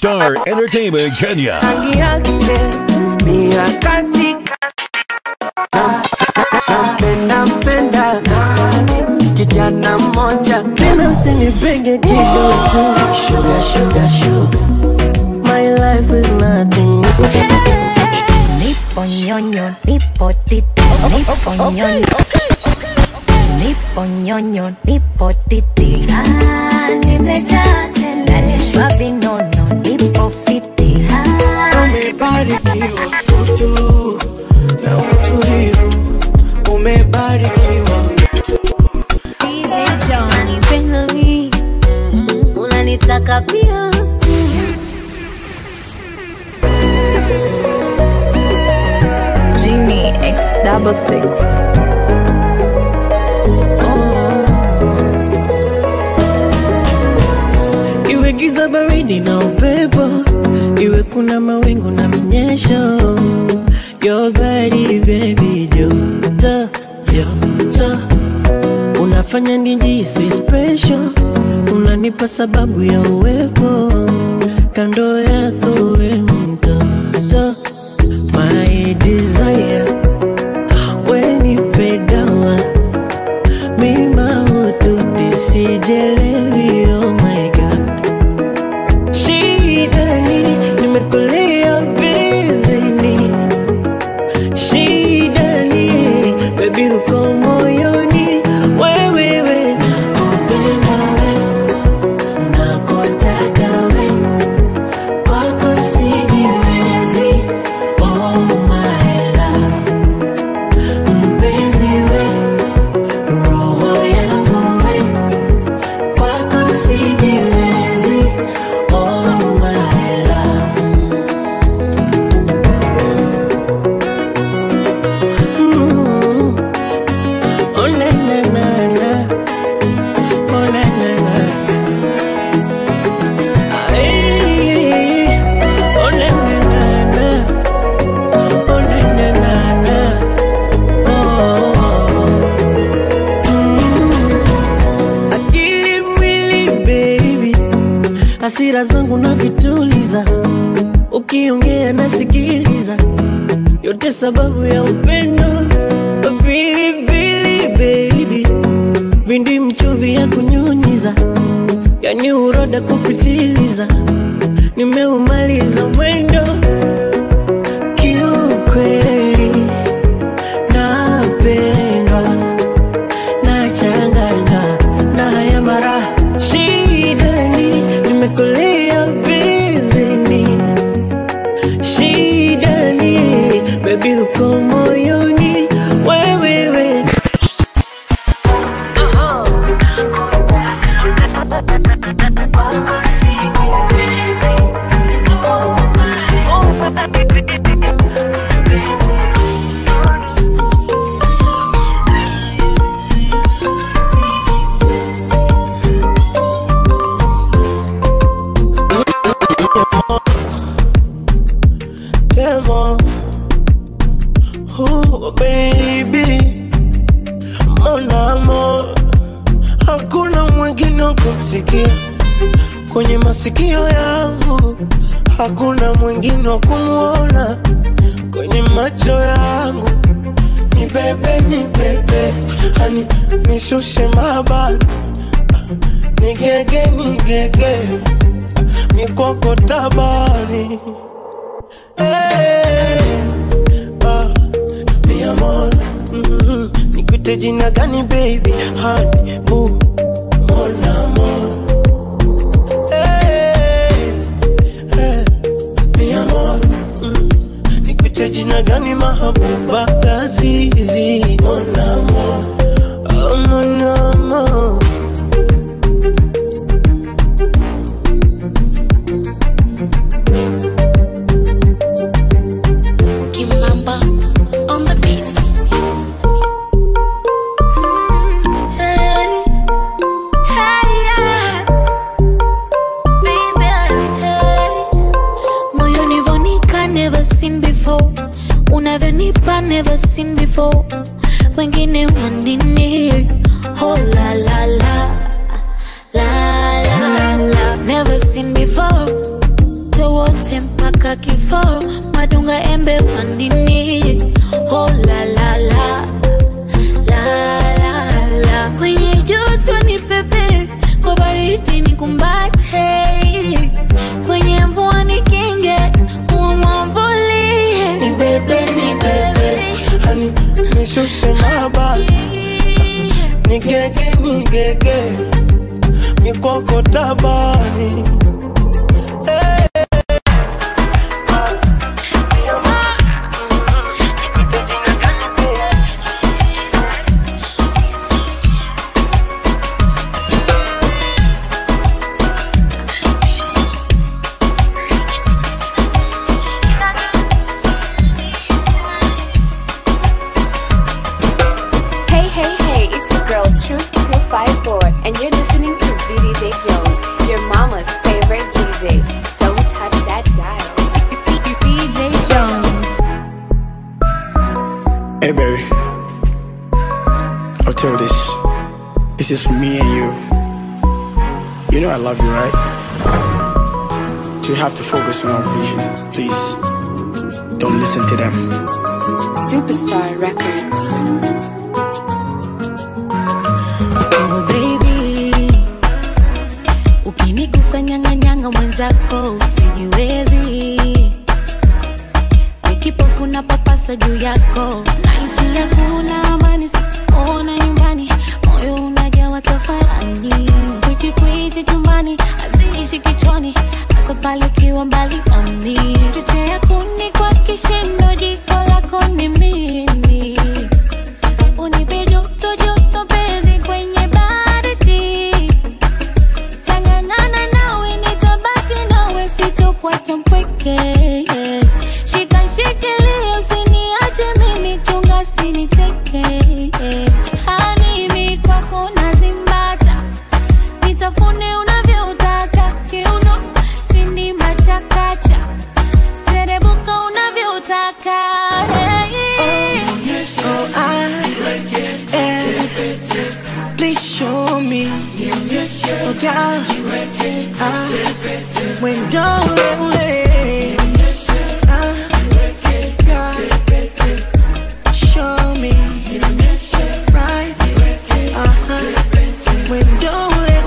Star Entertainment Kenya. rangi yake ni ya katika nampenda mpenda kijana mmoja tena usinipige kidogo sugar sugar sugar my life is nothing Nipo nyonyo, nipo titi, nipo nyonyo. Nipo nyonyo, nipo titi. Ah, nimejaa tele. Nalishwa vinono, nipo fiti. Ah, umebarikiwa utu na utulivu umebarikiwa unanipenda mi, unanitaka pia. Genie X double six. iwe giza baridi na upepo iwe kuna mawingu na minyesho your body baby joto joto unafanya nijisi special unanipa sababu ya uwepo kando yako we mtoto my desire wenipe dawa mima ututi sijelewi oh my god shida ni nimekulia bizini shida ni bebi uko moyoni wewewe nakupenda we nakutaka we kwako sijiwezi oh my love mpenzi we roho yangu we kwako sijiwezi oh my love Mm. Oh, na, na, na, na. Oh, na, na, na, na. Ay. Oh, na, na, na, na. Oh, na, na, na, na. Oh. Mm. Akili mwili baby hasira zangu na vituliza ukiongea nasikiliza yote sababu ya upendo pilipili baby vindi mchuvi ya kunyunyiza yani uroda kupitiliza nimeumaliza mwendo kiukweli napendwa nachanganywa na haya mara shidani nimekulia bizini shidani bebi uko moyoni wewewe Demo. Oh, baby. Mon amour. Hakuna mwingine wa kumsikia kwenye masikio yangu, hakuna mwingine wa kumwona kwenye macho yangu. Ni bebe, ni bebe, hani nishushe mabani, nigege, nigege, mikoko tabani Hey, ah, mi amor, mm, nikuite jina gani baby honey boo mon amor hey, hey, mi amor mm, nikuite jina gani mahabuba lazizi mon amor oh, mon amor Kimamba on the beats. Hey, hey, yeah. Baby, hey. Moyoni vonika never seen before unavyonipa never seen before wengine wanini oh la la la la la la never seen before tupendwe wote mpaka kifo madunga embe pandini oh, la, la, la. La, la, la. kwenye joto ni pepe kwa baridi ni kumbate kwenye mvua ni kinge umwamvulie Ni bebe, ni bebe Hani, nishushe mabani Nigege, nigege Mikoko tabani Eh. Hey, hey, hey, it's your girl Truth254, and you're listening to VDJ Jones, your mama's favorite DJ. Don't touch that dial. DJ Jones. Hey, baby. I'll tell you this. This is for me and you. You know I love you, right? So you have to focus on our vision. Please, don't listen to them. Superstar Records. Oh baby, ukinigusa nyang'anyanga mwenzako usijiwezi, nikipofu na papasa juu yako, nahisi hakuna amani, sikuona nyumbani, moyo unajawa tafarani, kwichi kwichi chumbani, haziishi kichwani, hasa pale ukiwa mbali nami, chochea kuni kwa kishindo, jiko lako ni mimi unipe joto joto penzi kwenye baridi tangangana nawe nitabaki nawe sitokuacha mpweke shika shikilia usiniache mimi chunga siniteke hanimi kwako nazimbata nitafune unavyotaka kiuno sindima chakacha serebuka unavyotaka hey. Oh, I, eh, please show me. Oh, God, I, when don't let show me. Right, uh-huh. When don't let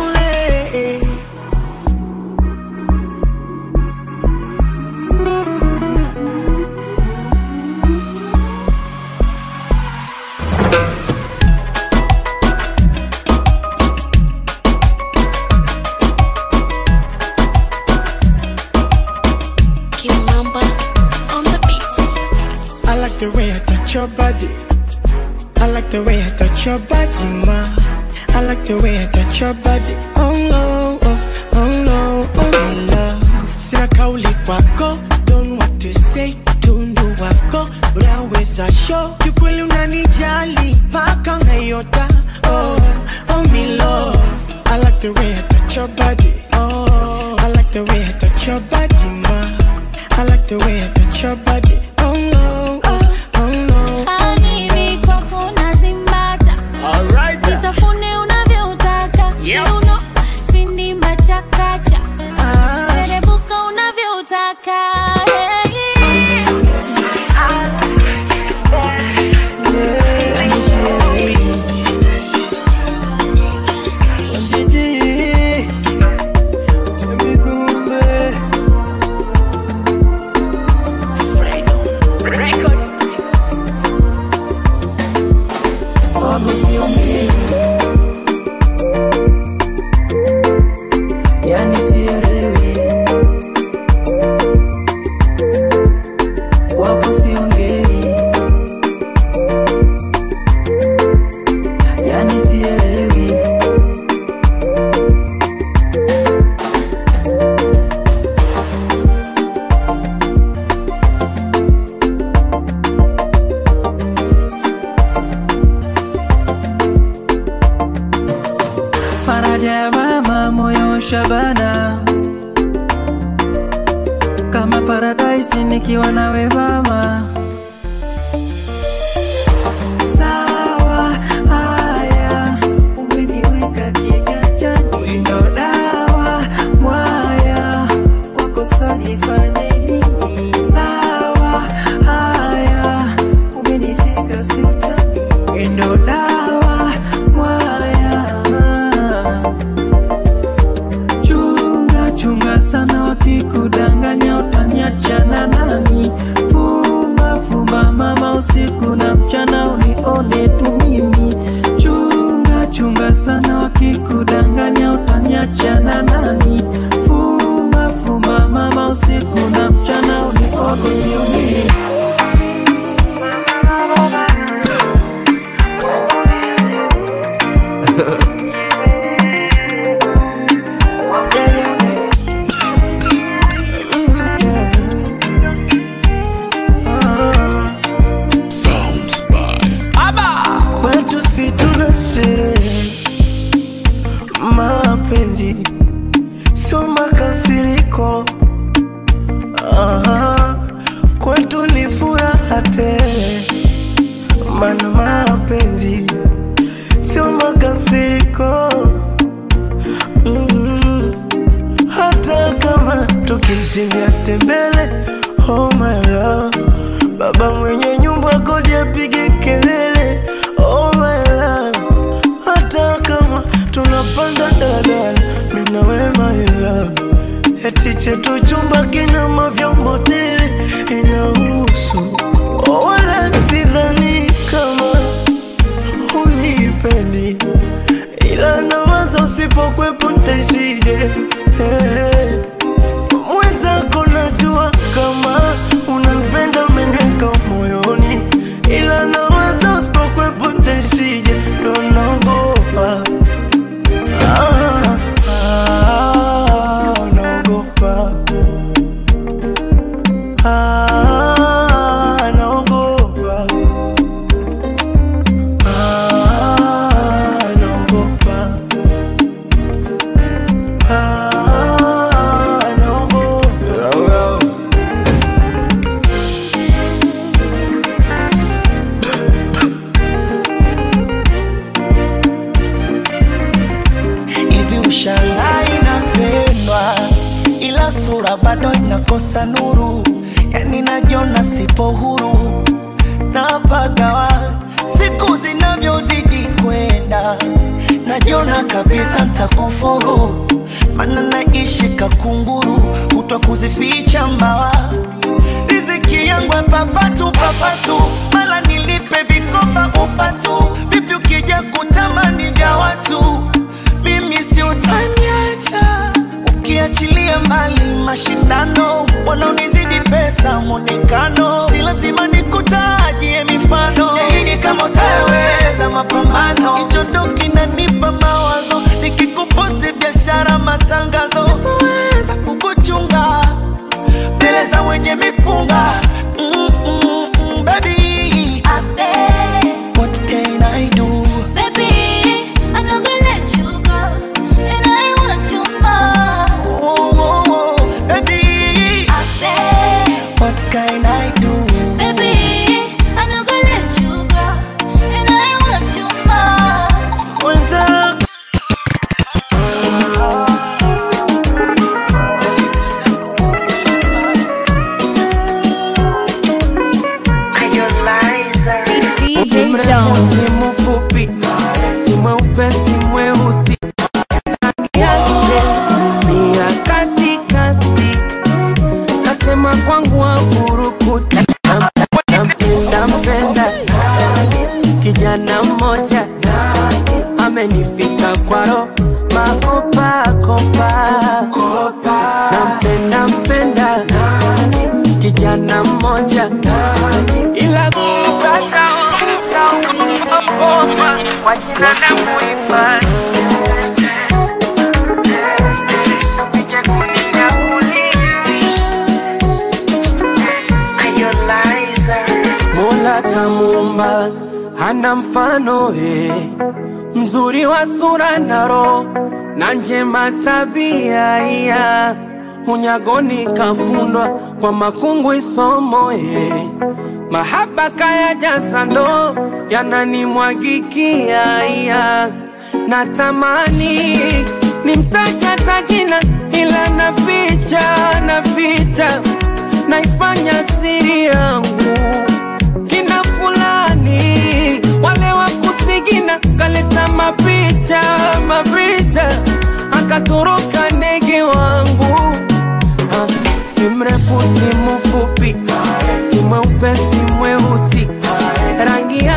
Kimamba on the beats. I like the way I touch your body. I like the way I touch your body, ma. I like the way I touch your body. Oh no, oh, oh no, oh my love. Sina kauli kwako, don't know what to say. Tundu wako, unaweza show. Kiukweli unanijali, mpaka unayota. Oh, oh me love. I like the way I touch your body. Oh, I like the way I touch your body, ma. I like the way I touch your body. Oh no, oh, oh no. Hanimi kwako nazimbata nitafune unavyotaka kiuno sindima chakacha Ah, serebuka unavyotaka hey. Wako siongei. Yani sielewi. Wako siongei. Yani sielewi. faraja ya mama moyo shabana kama paradaisi nikiwa nawe mama sawa haya umeniweka kiganjani ndo dawa mwaya kwako sanifu mchana unione tu mimi. Chunga chunga sana, wakikudanganya utaniacha na nani? Fumba fumba mama, usiku na mchana unione sioni. Sounds by kwetu si tuna sherehe, mapenzi sio makasiriko. Aha, kwetu ni furaha tele, mana mapenzi sio makasiriko. Mm, hata kama tukishindia tembele, oh my love Baba mwenye nyumba kodi apige kelele, oh my love. Hata kama tunapanda daladala, mimi na wewe my love. Eti chetu chumba kina mavyombo tele, inahusu oh, wala sidhani kama unipendi, ila nawaza usipokwepo ntaishije hey. Mwenzako najua kama unanipenda umeniweka moyoni, ila nawaza usipokwepo ntaishije, ndo naogopa ah, ah, naogopa ah, naogopa ah, naogopa ah, naogopa hivi ushangaa inapendwa ila sura bado inakosa nuru yani najiona sipo huru napagawa siku zinavyozidi kwenda najiona kabisa ntakufuru mana naishi kakunguru kutwa kuzificha mbawa riziki yangu ya papatu papatu mala nilipe vikoba upatu vipi ukija kutamani vya watu mimi si utaniacha ukiachilia mbali mashindano wanaonizidi pesa mwonekano si lazima nikutajie mifano nini kama utaweza mapambano hicho ndo kinanipa mawazo nikikuposti biashara matangazo sitoweza kukuchunga mbele za wenye mipunga mm, mm, mm, baby I beg, what can I do baby, I'm not gonna let you go, and I want you more. oh, oh, oh, baby I beg, what can I do baby, I'm not gonna let you go, and I want you more. mwenzako DJ mrefu Jones. si mfupi, si mweupe si mweusi, rangi yake ni ya katikati, kasema kwangu afurukuta, nampenda mpenda kijana mmoja amenifika kwaro makopa kopa, nampenda mpenda kijana mmoja ila kupata ogopa kwa jina na muhifadhi Usije kuninyakulia. Mola kamuumba hana mfano eh, mzuri wa sura na roho na njema tabia iya unyagoni kafundwa kwa makungu isomo eh. mahaba kaya jasando yananimwagikia iya natamani nimtaja tajina ila naficha naficha naifanya siri yangu kina fulani wale wa kusigina kaleta mapicha mapicha akatoroka ndege wangu Ha, si mrefu si mfupi si mweupe si mweusi rangi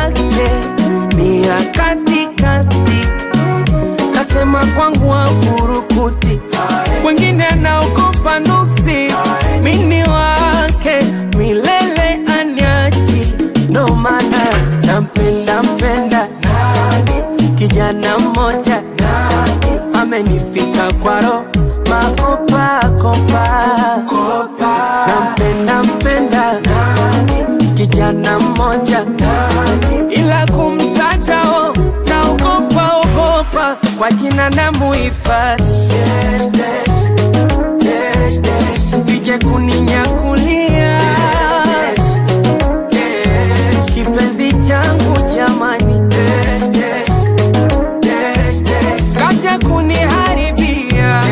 kijana mmoja amenifika kwaro makopa kopa nampenda mpenda kijana mmoja ila kumtajao naogopa ogopa kwa jina na muhifadhi sije kuninyakulia kipenzi changu jamani kaja kuniharibia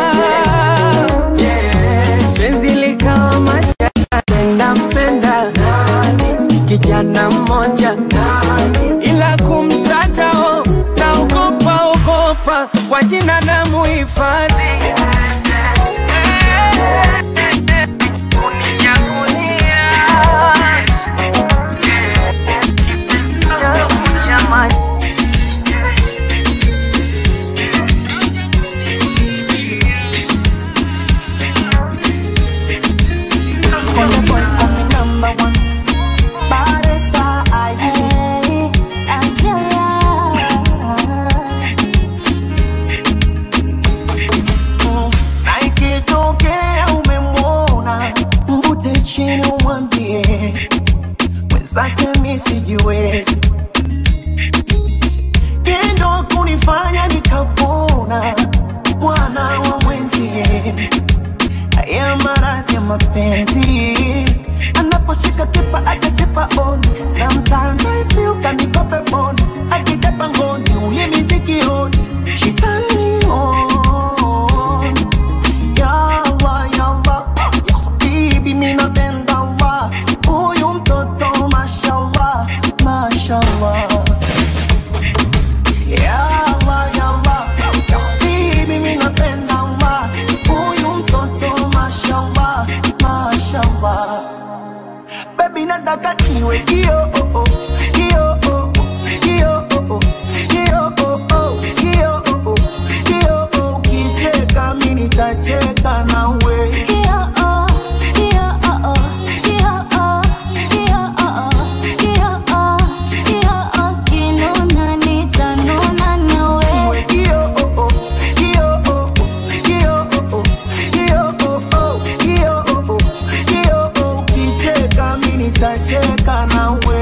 penzi likawa majapenda mpenda kijana mmoja ila kumtajao naogopa ogopa kwa jina na muhifadhi Konde boy call me number one. Baresa aye. Mm, na ikitokea umemwona mvute chini umwambie mwenzake mi sijiwezi tendo kunifanya nikapona bwana wa mwenzie haya maradhi ya mapenzi anaposhika kipa ajasipa on sometimes I feel kanikope bon akija pangoni ulimi sikioni she turn me on Yawa, yawa, ya habibi mi napenda Allah huyu mtoto mashallah mashallah Yawa, yawa, ya habibi mi napenda Allah huyu mtoto mashallah mashallah Baby nataka niwe kio oh, oh, kio oh, oh, kio oh, oh, kio oh, oh, kio oh, oh, kio oh, ukicheka mi nitacheka nawe Niwe kio oh, oh, kio oh, oh, kio oh, oh, kio oh, oh, kio oh, oh, kio oh, ukicheka mi nitacheka nawe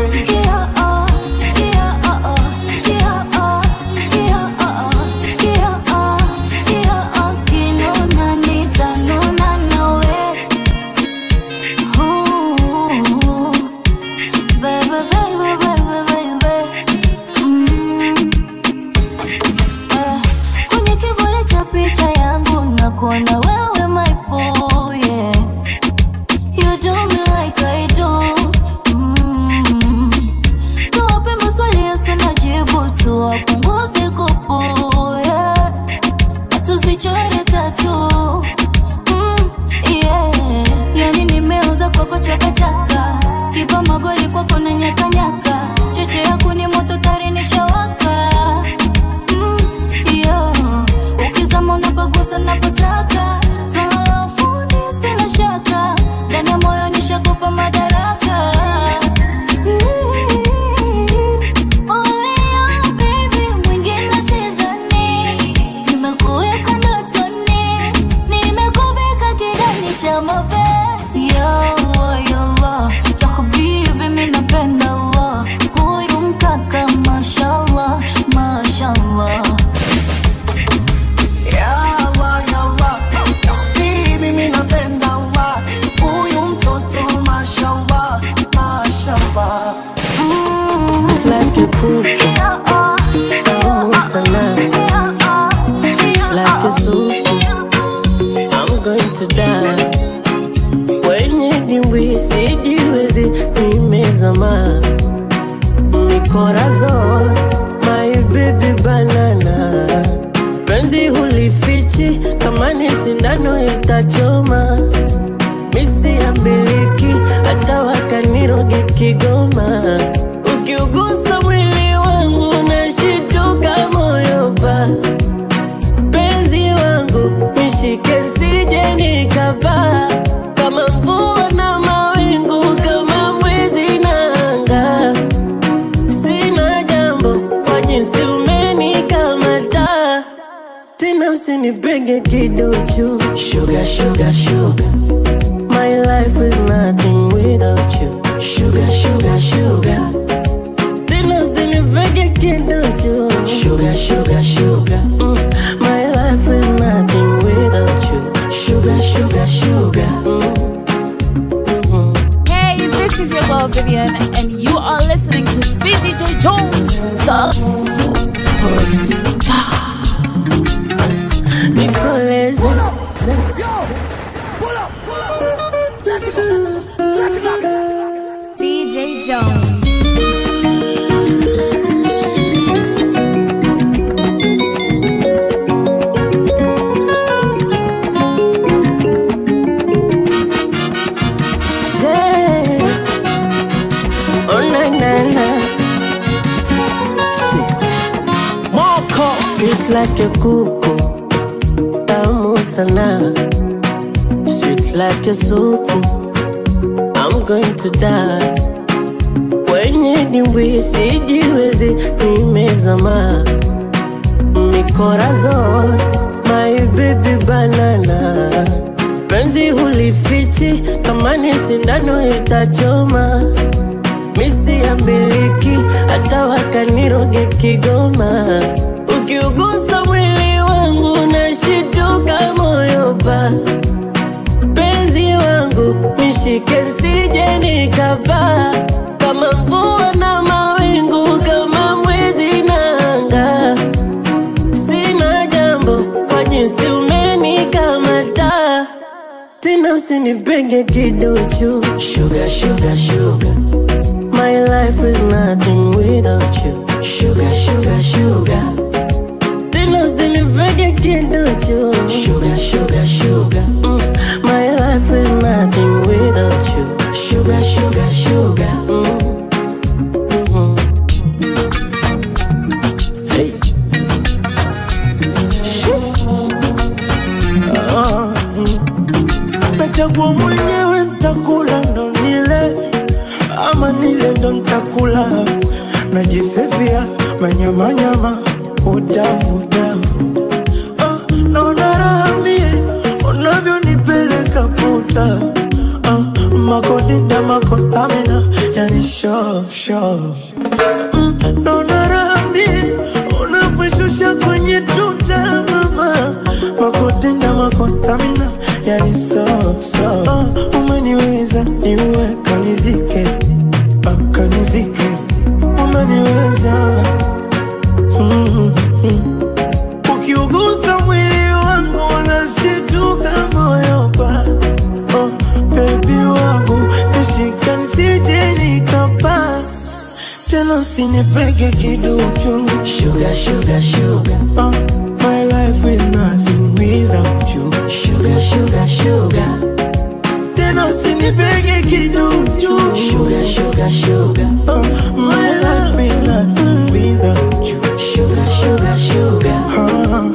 Kwenye kivuli cha picha yangu na kuona wewe my boy, yeah. You do me like I do. Mm. Tuwape maswali yasina jibu, tuwapunguze kupu, yeah. Na tusichore tatu. Mm, yeah. Yani nimeuza kwako chakachaka, kipa magoli kwako na nyakanyaka, cheche yako ni moto tari nishawaka. Mm, yeah. Ukizama unapagusa napotaka, swala la ufundi sina shaka, ndani ya moyo nishakupa madaraka. Olea baby, mwingine sidhani, nimekuweka ndotoni, nimekuvika kidani cha mapenzi. Ya Allah, ya Allah, ya habibi, mi napenda Allah, huyu mkaka mashallah, mashallah. Yawa, yawa, ya habibi mi napenda Allah huyu mtoto mashallah mashallah like a cookie, tamu sana, like a soup. I'm going to die. Wenye dimbwi sijiwezi, nimezama mikorazon, my baby banana. Penzi hulifichi, kama ni sindano itachoma. Misi ya miliki, hata wakaniroge Kigoma. Ukiugusa mwili wangu nashituka moyo pa penzi wangu nishike sije nikapaa kama mvua na mawingu kama mwezi na anga sina jambo kwa jinsi umenika usinipenge kiduchu sugar, sugar, sugar. My life is nothing without you sugar, sugar, sugar. Tena usinipenge kiduchu sugar, sugar, sugar. Mm. My life is nothing without you sugar, sugar, sugar. Mm. Hey, this is your girl Vivian, and you are listening to VDJ Jones, the superstar. Nikoleze DJ Jones. Yeah. Oh na na na. Moko sweet like a kuku, tamu sana. Sweet like a supu, I'm going to die. Kwenye dimbwi sijiwezi, nimezama mikorazon, my baby banana penzi hulifichi kama ni sindano itachoma misi ya miliki hata wakaniroge kigoma ukiugusa mwili wangu nashituka moyo pa penzi wangu nishike sije nikapaa kama mvua na mawingu kama mwezi na anga sina jambo kwa jinsi umenikamata tena usinipenge kiduchu sugar, sugar, sugar. My life is nothing without you sugar, sugar, sugar. Tena usinipenge kiduchu sugar, sugar, sugar. Mm. My life is nothing without you sugar, sugar, sugar. Mm. Mhm. Hey. Ah, mm. nachagua mwenyewe ntakula ndo nile ama nile ndo ntakula najisevia manyamanyama utamu utamu ah, naona raha mie unavyonipeleka puta ah, makodita makostamina yani sho sho mm, naona raha mie unavyoshusha kwenye tuta mama makotenda makostamina yani so so uh, umeniweza niue kanizike uh, kanizike umeniweza mm, mm. ukiugusa mwili wangu unashituka moyo pa oh, bebi wangu nishika nisije nikapaa tena usinipege kiduchu Sugar, sugar, sugar. uh, my life is nothing without you Sugar, sugar, sugar. tena usinipege kiduchu Sugar, sugar, sugar. uh, my life is nothing without you Sugar, sugar, sugar. uh,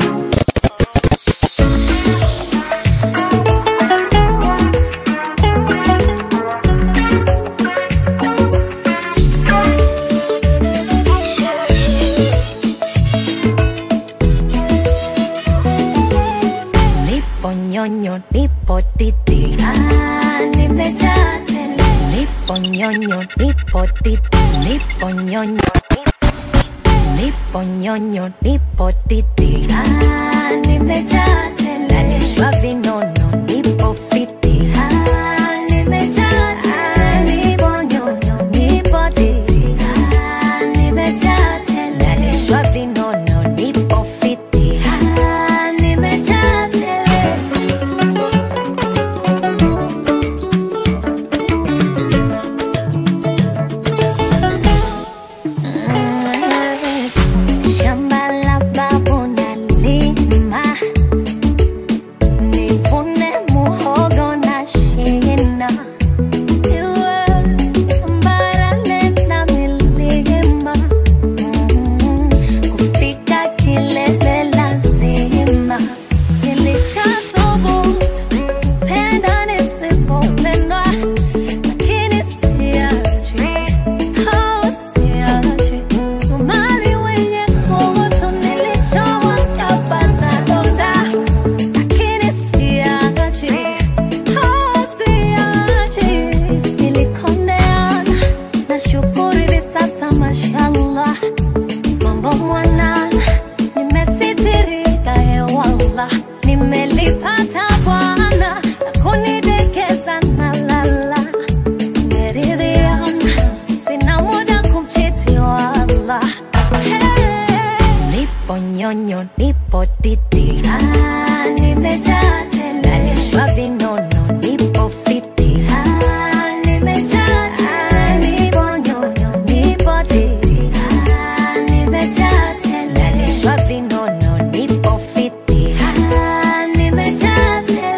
Nipo nyonyo, nipo titi, ah, nimejaa tele. Nipo nyonyo, nipo titi, nipo nyonyo, nipo- nipo nyonyo, nipo titi, ah, nimejaa tele. Nalishwa vinono, nipo fiti, ah, nimejaa tele. Nipo nyonyo, nipo titi, ah, nimejaa tele. Nalishwa vinono, nipo fiti, ah, nimejaa tele. Shamba la babu nalima, nivune nipo nyonyo, nipo titi, ah, nimejaa tele, nalishwa vinono, nipo fiti, ah, nimejaa tele, nipo nyonyo, nipo titi, ah, nimejaa tele, nalishwa vinono, nipo fiti, ah, nimejaa tele.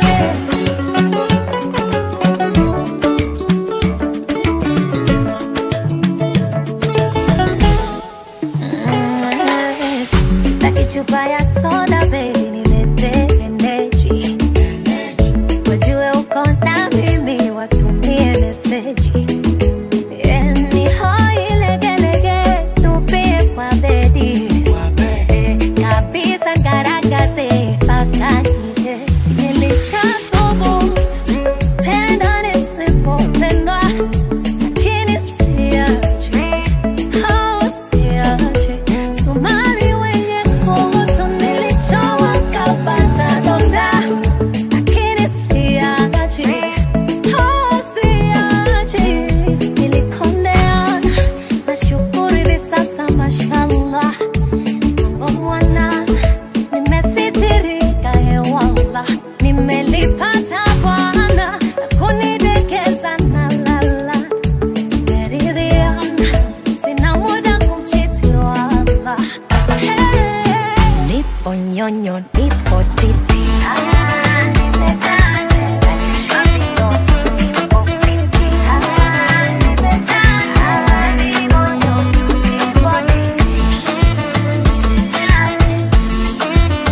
Sitaki chupa ya soda baby, nilete energy. Wajue uko na mimi, watumie meseji. Yeah, ni hoi legelege, tupie kwa bedi. Eh, kabisa ngaragaze mpaka nje. Nilishathubutu, penda nisipopendwa, lakini siachi. Oh, siachi. Somali wenye kutu nilichowa kapata donda, lakini siachi. Oh, siachi. Nilikondeana, nashukuru hivi sasa mashallah. Mambo mwanana, nimesitirika hewala. Nimelipata Bwana na kunidekeza na lala. Tumeridhiana, sina muda kumchiti wala. Hey. Nipo nyonyo, nipo titi. Ah, nimejaa tele. Nipo nipo fiti. Ah, nimejaa. Nipo nyonyo, nipo titi. Nimejaa tele.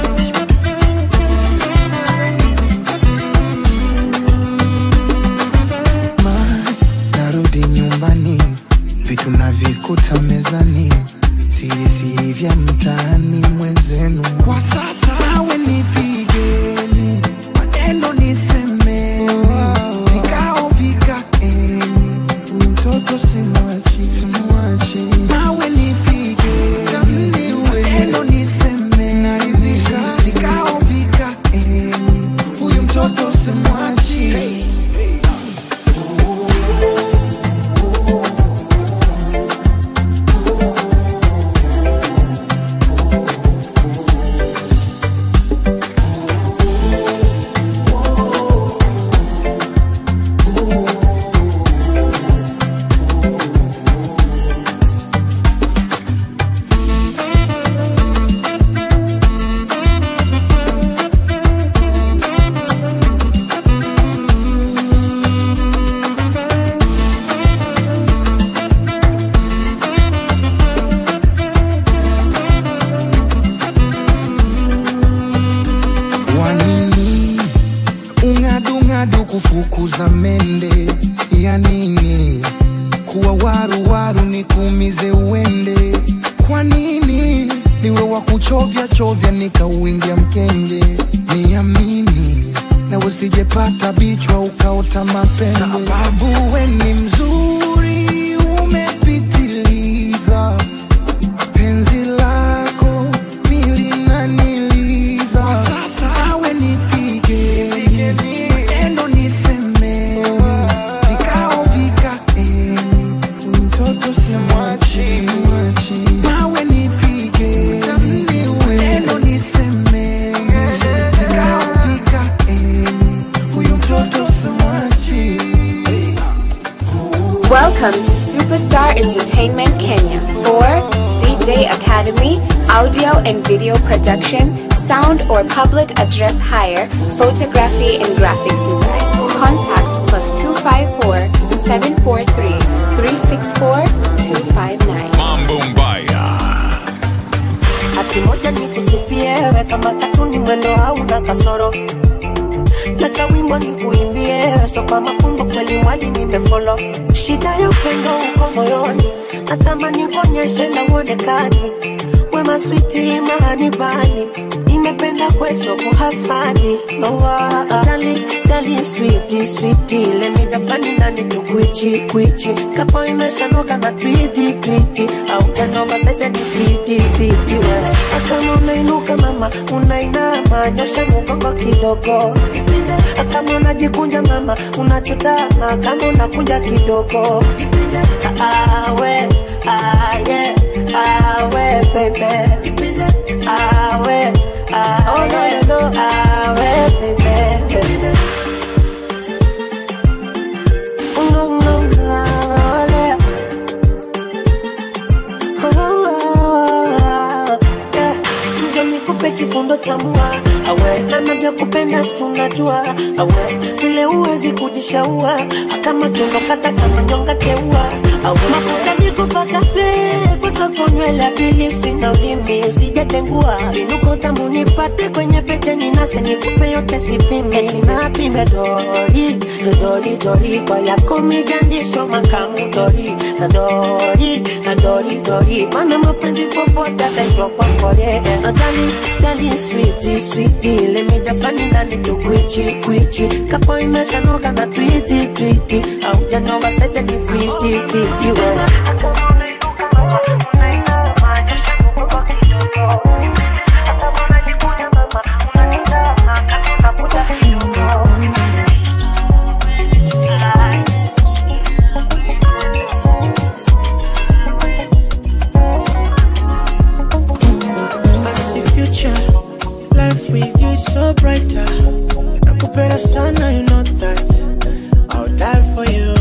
narudi nyumbani, vitu navikuta mezani, siri siri vya mtaani mwenzenu. Kwa sasa mawe nipigeni, maneno nisemeni, vikao vikaeni, huyu mtoto simwachi, simwachi. Mawe nipigeni, maneno nisemeni, vikao vikaeni, huyu mtoto simwachi. wanini ung'adung'adu kufukuza mende ya nini kuwa waruwaru ni kuumize uende kwa nini niwe wa kuchovya chovya nikauingia mkenge niamini na usijepata bichwa ukaota mapembe sababu we ni mzuri umepitiliza penzi lako milinaniliza awe nipigeni maneno nisemeni vikao vikaeni huyu mtoto simwachi mawe nipigeni maneno nisemeni vikao vikaeni huyu mtoto simwachi Welcome to Superstar Entertainment Kenya for DJ Academy, audio and video production, sound or public address hire, photography and graphic design. Contact plus 254 743 364 259. Mambo Mbaya. hati moja nikusifie we kama katuni mwendo hauna kasoro na kawimbo nikuimbie so kwa mafumbo kweli mwali nimefolo shida ya upendo uko moyoni natamani kuonyeshe na uonekani wema switi mahani bani nimependa kweso kuhafani nowa dali dali switi switi lemidafani nani tukwichi kwichi kapo imeshanoka na twiti twiti au janova saize ni fiti fiti we akama unainuka mama unainama nyosha mugongo kidogo Ipinde. akama unajikunja mama unachutama kama unakunja kidogo Ipinde. awe aye awe bebe Ipinde. flow, ah, well, baby. No, no, no, yeah. Njo nikupe kifundo cha mua awe anavyokupenda si unajua awe vile uwezi kujishaua kama tunokata kama nyonga teua awe mafuta nikupakaze kwanza kunywela bilipsi na ulimi usijatengua inuko tamu nipate kwenye pete ninase nikupe yote sipime tinapime dori dori dori kwa yako migandisho makamu dori dori dori dori mana mapenzi popote ataitwa kwa kore adali dali switi switi lemidafani ndani tukwichi kwichi kapo imeshanoga na twiti twiti aujanova sasa ni fiti fiti we I see future, life with you is so brighter. Nakupenda sana, you know that. I'll die for you.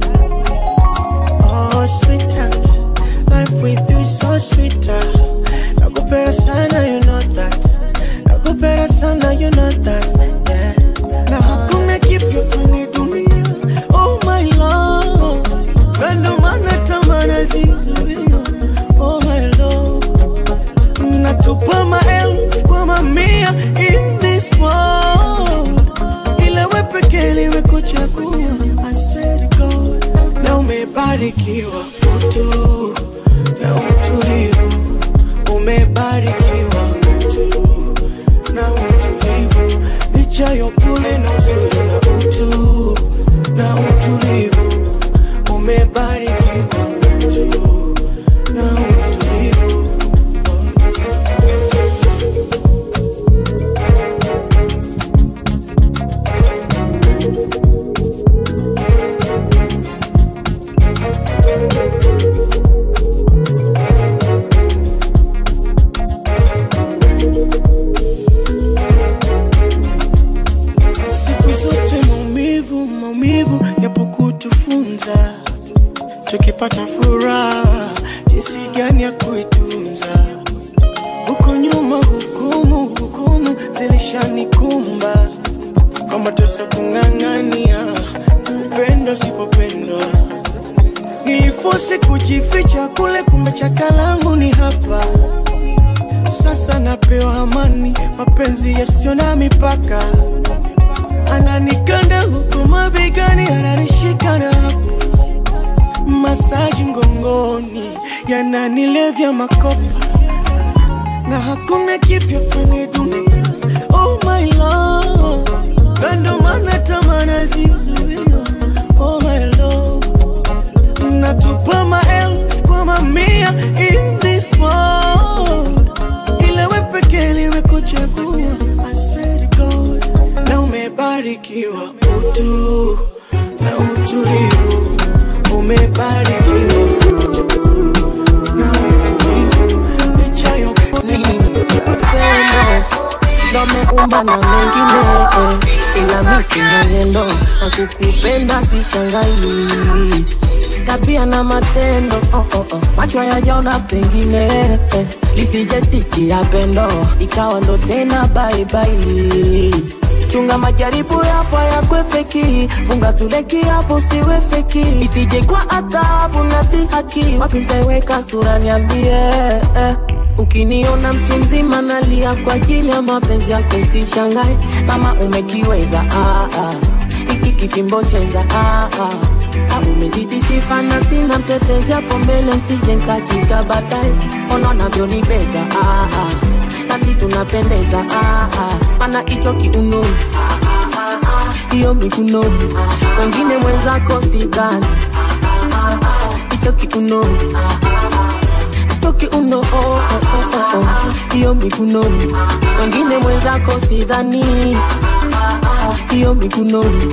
Oh, sweetheart, life with you is so sweeter. Nakupenda sana, you know that. Nakupenda sana, you know that. Yeah. Na hakuna kipya kwenye dunia. Oh my love, na ndo maana tamaa zizuia. Oh my love natupa maelfu kwa mamia in this world, ila we pekee limekuchagua. I swear to God, na umebarikiwa utu na utulivu, umebarikiwa utu na utulivu, licha ya upole na uzuri na utu na utulivu, umebarikiwa utu na utulivu. siku zote maumivu maumivu yapo kutufunza tukipata furaha jinsi gani ya kuitunza huko nyuma hukumu hukumu zilishanikumba kwa mateso kung'ang'ania upendo sipopendwa nilifosi kujificha kule kumbe chakalangu ni hapa sasa napewa amani mapenzi yasiyo na mipaka ananikanda huku mabegani ananishika na hapo masaji mgongoni yananilevya makopa na hakuna kipya kwenye dunia oh my love na ndo maana tamaa zizuia oh my love natupa maelfu kwa mamia in this world ila we pekee limekuchagua I swear to God na umebarikiwa utu na utulivu umebarikiwa utu na utulivu licha ya upendo ndo ameumba na mengine eh, ila misi mwenendo na kukupenda sishangai tabia na matendo oh, oh, oh. macho yajaona pengine eh, lisijetikia pendo ikawa ndo tena baibai chunga majaribu yapo yakwepeki funga tuleki hapo siwe feki isije kwa adhabu na dhihaki wapi ntaiweka sura niambie eh. Ukiniona mtu mzima nalia kwa ajili ya mapenzi yako, usishangae mama, umekiweza ah, ah. Iki kifimbo cheza ah, ah. Ah, umezidi sifa na sina mtetezi hapo mbele, sije nkajika baadaye, ona unavyonibeza ah, ah. nasi tunapendeza ah, ah. mana hicho kiuno hiyo mikuno wengine mwenzako sidhani hicho kiuno toki uno oh, oh, oh, oh, oh. hiyo mikunoni wengine mwenzako sidhani hiyo mikunoni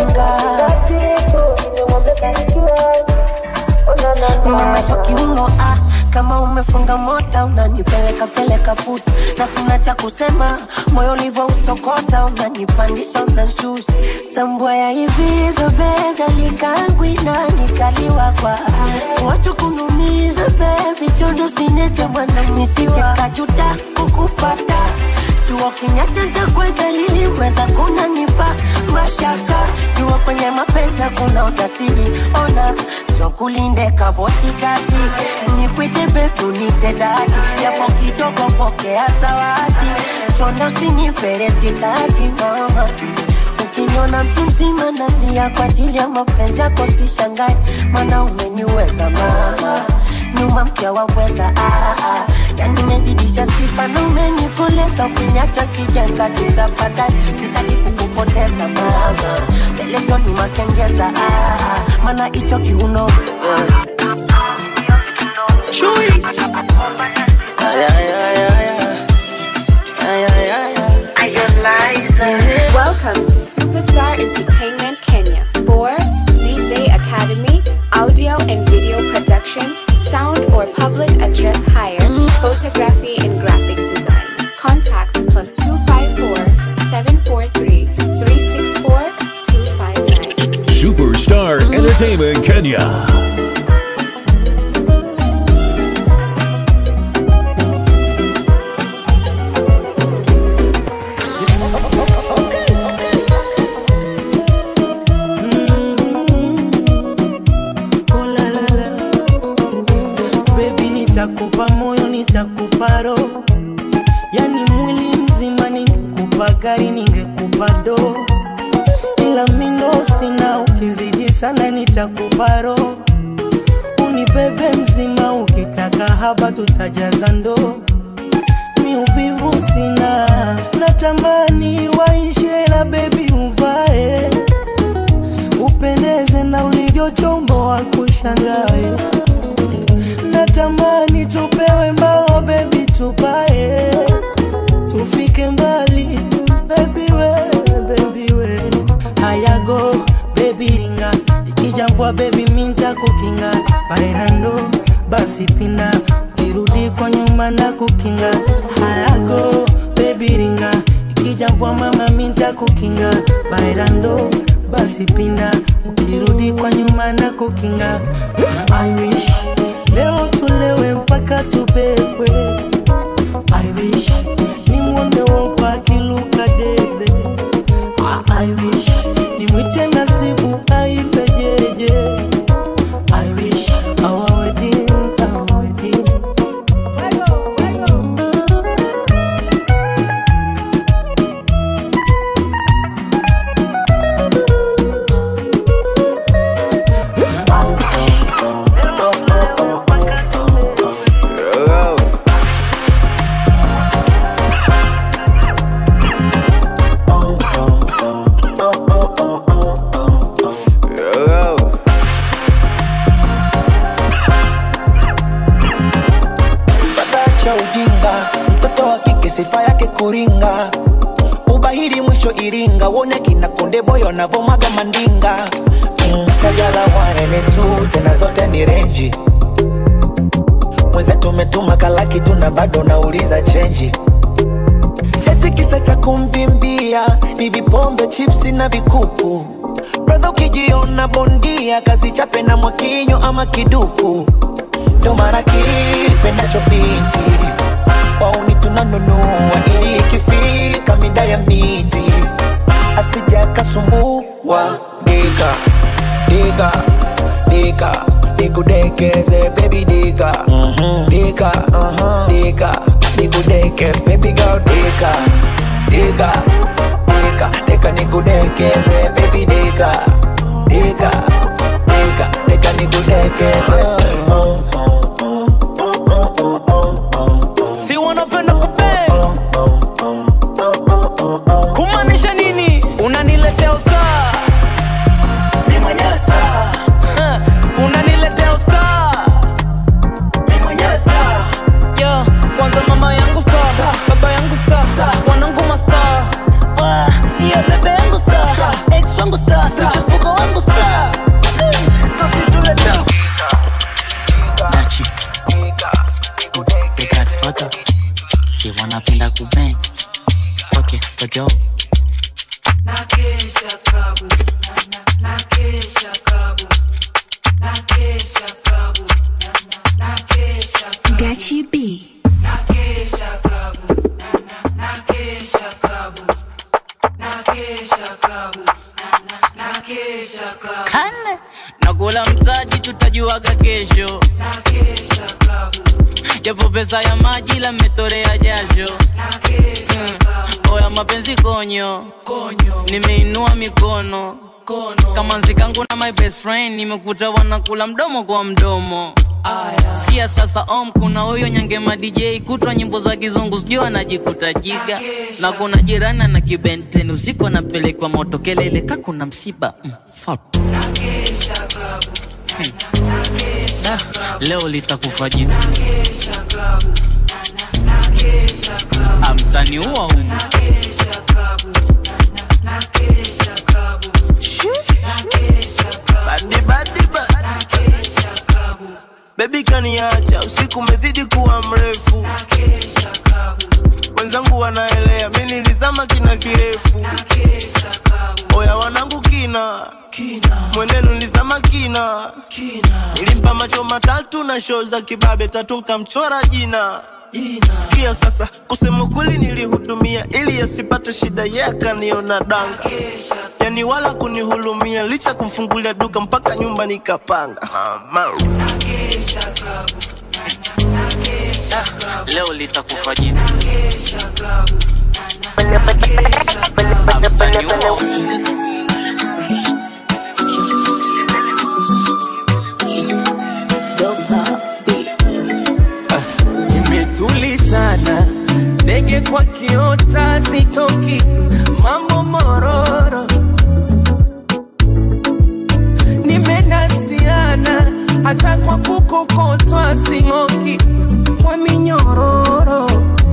Mama kiungo umefunga mota unanipeleka peleka puta na sina cha kusema moyo ulivyo usokota unanipandisha unanshusha tambua ya hivizo bega likangwina nikaliwa kwa watu kunumiza bebi chondo sineche mwana misijekajuta kukupata jua kinyata ntakwedhalili weza kunanipa mashaka jua kwenye mapenzi kuna utasiri ona chokulinde kabotikati nikwite betu nite dadi yapo kidogo pokea zawadi chonda usiniperetikati mama ukiniona mtu mzima nalia kwa ajili ya mapenzi yako sishangai mana umeniweza mama nyuma mkia waweza ah, ah. yani mezidisha sifa na umenikoleza ukiniacha sijenga tutapata sitaki kukupoteza mama pelezoni makengeza ah, ah. mana hicho kiuno Chui. Ay, ay, ay, ay, ay. Ay, ay, ay, ay. Welcome to Superstar Entertainment Kenya for DJ Academy, audio and video production, sound or public address hire, photography and graphic design. Contact plus 254 743 364 259. Superstar Entertainment Kenya. Oh, la, la, la. Baby, nitakupa moyo, nitakupa roho, yani mwili mzima. Ningekupa gari, ningekupa do, ila mindo sina. Ukizidi sana, nitakupa roho, unibebe mzima. Ukitaka haba, tutajaza ndoo. Mi uvivu sina, natamani waishe, la bebi uvae upendeze na ulivyochombo wa kushangae. Natamani tupewe mbao bebi, tupae tufike mbali bebi we, bebi we. Hayago bebi ringa, ikija mvua bebi minta kukinga bairando basi pina kirudi kwa nyuma na kukinga hayago bebi ringa, ikija mvua mama minta kukinga bairando basi pinda ukirudi kwa nyuma na kukinga I wish leo tulewe mpaka tubebwe I wish nimwone wopa akiluka debe Ah, I wish nimwite nasibu aipe jeje I wish our wedding, our wedding cha ujinga, mtoto wa kike sifa yake kuringa, ubahiri mwisho Iringa, wone kina Konde Boy wanavomaga mandinga mm, Kajala wanene tu tena zote ni renji, mwenzetu umetuma kalaki tu na bado nauliza chenji eti kisa cha kumbimbia ni vipombe chipsi na vikuku bradha ukijiona bondia kazi chape na mwakinyo ama kiduku ndo mara kipendacho binti wauni tunanunua ili ikifika mida ya miti asija kasumbua dika dika dika nikudekeze baby dika dika dika nikudekeze baby girl dika dika dika dika nikudekeze baby dika dika dika dika nikudekeze si wanapenda kupe kumaanisha nini unaniletea usta ni mwenyewe star unaniletea usta ni mwenyewe star yeah. kwanza mama yangu sta baba yangu sta wanangu masta hiyo bebe yangu sta ex wangu sta kane nakula mtaji tutajuaga kesho japo pesa ya maji la metorea jasho Mm. oya mapenzi konyo nimeinua mikono kama nzikangu na my best friend nimekuta wanakula mdomo kwa mdomo sikia sasa om kuna huyo nyangema dj kutwa nyimbo za kizungu sijui anajikuta jiga na kuna jirani na kibenten usiku anapelekwa moto kelele ka kuna msiba mm, fuck. Hmm. Da, leo litakufa jitu amtaniua humu Badi, badi, ba- Baby kaniacha usiku umezidi kuwa mrefu wenzangu wanaelea mi nilizama kina kirefu oya wanangu kina mwenenu nilizama kina nilimpa macho matatu na shoo za kibabe tatu nkamchora jina sikia sasa kusema kweli nilihudumia ili asipate shida ye akaniona danga yani wala kunihulumia licha kumfungulia duka mpaka nyumba nikapanga Mama. leo litakufa jitu amtaniua imetulizana ndege kwa kiota sitoki mambo mororo nimenasiana hata kwa kukokotwa sing'oki kwa minyororo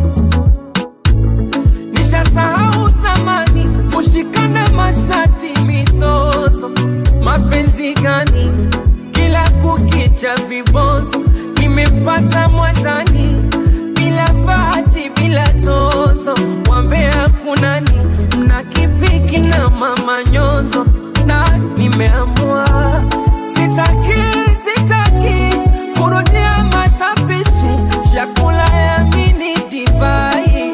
nishasahau zamani kushikana mashati mizozo mapenzi gani kila kukicha vibonzo nimepata mwatani bila bahati bila tozo wambea kunani mna kipiki na mama nyonzo na nimeamua sitaki sitaki kurudia matapishi chakula ya mini divai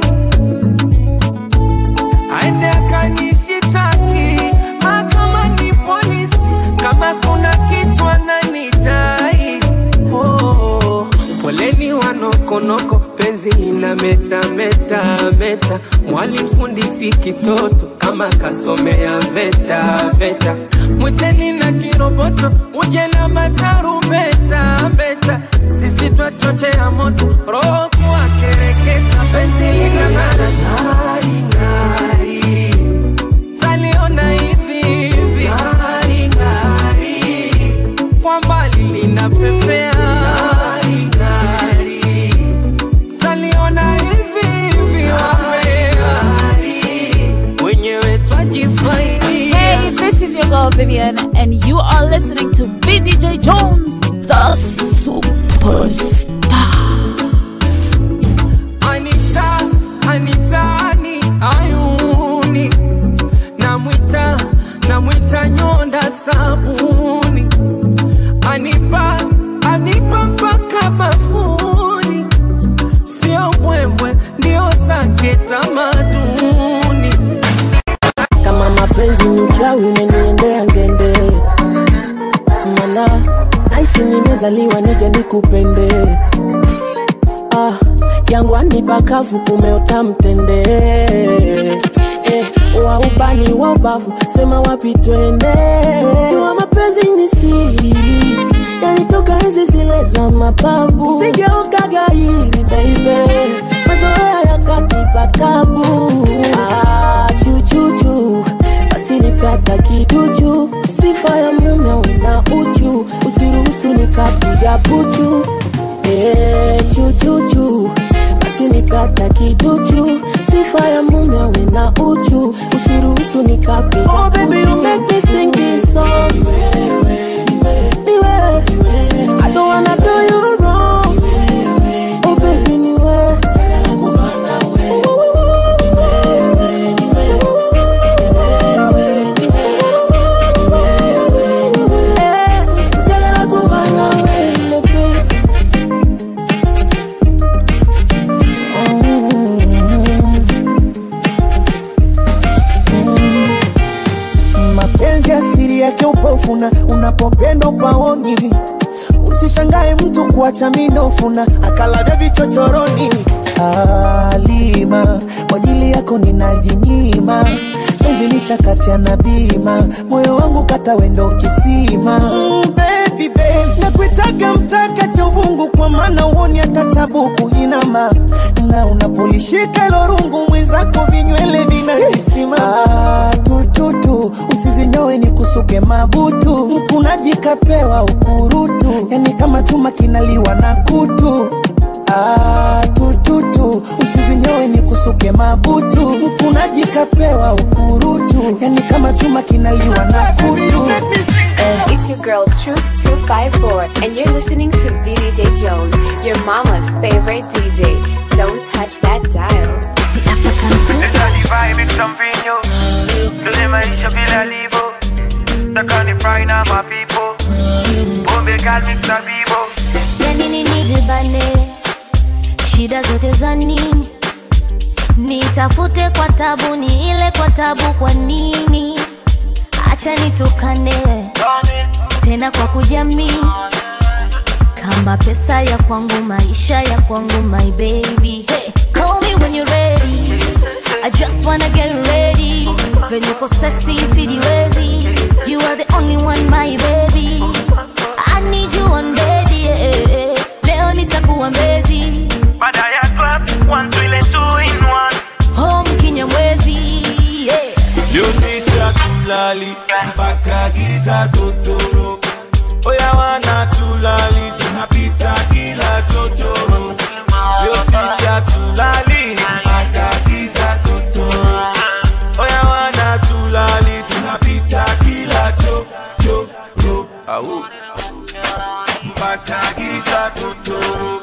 aende akanishitaki mahakama ni polisi kama kuna kitu ananitai oh, poleni wanokonoko penzi ina meta meta meta mwalifundisi kitoto kama kasomea veta veta mwiteni na kiroboto uje na matarumbeta beta sisi twachochea moto roho kuwa kereketa penzi lina ng'ara ng'ari ng'ari taliona hivi hivi ng'ari ng'ari kwa mbali linapepea ng'ari ng'ari taliona hivi hivi wapea wenyewe twajifaidi Hey, this is your girl Vivian, and you are listening to VDJ Jones, the superstar. Anita, Anitani, ayuni namwita, namwita nyonda sabuni anipa, anipa mpaka bafuni, sio mbwembwe, ndio zake tamaduni. kama mapenzi ni uchawi umeniendea ngende mana naisi nimezaliwa nije nikupende ah, jangwani pakavu umeota mtende eh, wa ubani wa ubavu sema wapi twende jua mapenzi ni siri yanitoka hizi zile za mababu sijaokaga hili baibe mazoea yakanipa tabu ah, chuchuchu basi nipata kiduchu sifa ya mume una uchu usiruhusu nikapiga puchu eh, chuchuchu basi nipata kiduchu sifa ya mume una uchu usiruhusu nikapiga oh, baby, you make me sing this song. Niwe. I don't wanna do you wrong. Oh baby, niwe. Eh, njagala kuba nawe, baby. mapenzi asiri yake upo unapopenda upaoni usishangae mtu kuacha minofuna akalavya vichochoroni alima kwa ajili yako ninajinyima penzi nishakatia na bima moyo wangu kata wendo kisima mm, baby, babe. nakuitaga mtaka cha uvungu kwa maana uoni hata tabu kuinama na unapolishika ilo rungu mwenzako vinywele vinakisima ah, tututu usizinyowe ni kusuke mabutu mkunaji kapewa ukurutu yani kama chuma kinaliwa na kutu Ah, tututu usizinyowe ni kusuke mabutu mkunaji kapewa ukurutu yani kama chuma kinaliwa na kutu eh. It's your girl Truth 254, and you're listening to VDJ Jones, your mama's favorite DJ. Don't touch that dial. The African Esa ni vibe mchampinyo Tule maisha bila livo Takani fry na mapipo Bombe kalmi msabibo yani nini jibane shida zote za nini nitafute kwa tabu ni ile kwa tabu kwa nini acha nitukane tena kwa kujamii kama pesa ya kwangu maisha ya kwangu my baby hey, call me when you're ready I just wanna get ready venye uko sexy sijiwezi you are the only one my baby I need you on bed yeah. leo nitakuwa mbezi Baada ya club One twile two in one home kinyamwezi yeah. Leo sisi hatulali mpaka giza totoro Oya wana tulali tunapita kila chochoro Leo sisi hatulali mpaka giza totoro Oya wana tulali tunapita kila chochoro Au mpaka giza totoro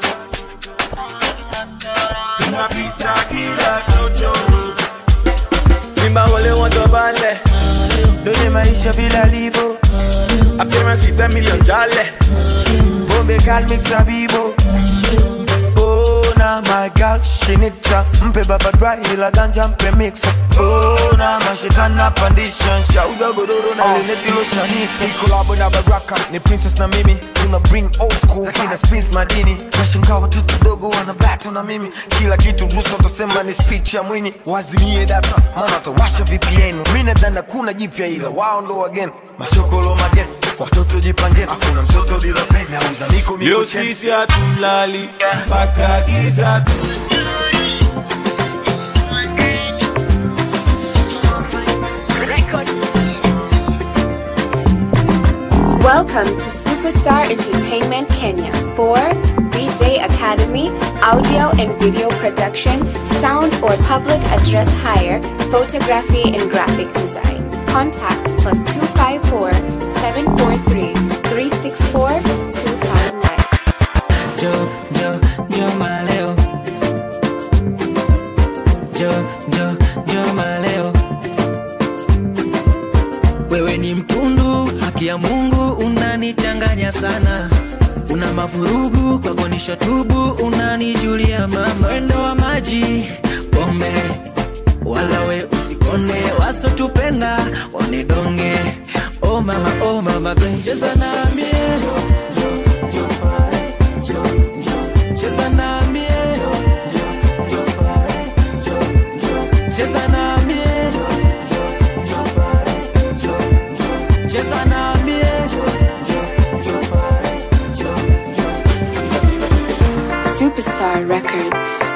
tunapita kila chochoro Simba wale watu bale Dole maisha bila livo Appearance with a million jale Bombe gal mix a bibo Oh na my girl she need cha Mpe baba dry ila ganja mpe mix Oh na mashitana pandisha Shauza godoro na leneti lo chanika Collabo na baraka ni princess na mimi Tuna bring old school kina spins madini Nashangaa watoto dogo wana battle na mimi Kila kitu rusa utasema ni speech ya mwini Wazimie data maana watawasha VPN Mimi nadhani kuna jipya ila wao ndo wageni Mashokolo mageni Watoto jipangeni Hakuna mtoto bila peni Nauza niko miko Leo cheni. sisi hatulali mpaka giza tu Welcome to Superstar Entertainment Kenya for DJ Academy, audio and video production, sound or public address hire, photography and graphic design. Contact plus 254 743 364 259. Yo, yo, yo maleo. Yo, yo, yo maleo. Wewe ni mtundu, haki ya Mungu unanichanganya sana. Una mavurugu kwako tubu, unanijulia mama. Mwendo wa maji, pombe, wala we usikone, wasotupenda wanidonge. Oh mama, oh mama, babe, cheza na mie cheza na mie cheza na mie cheza na mie Superstar Records.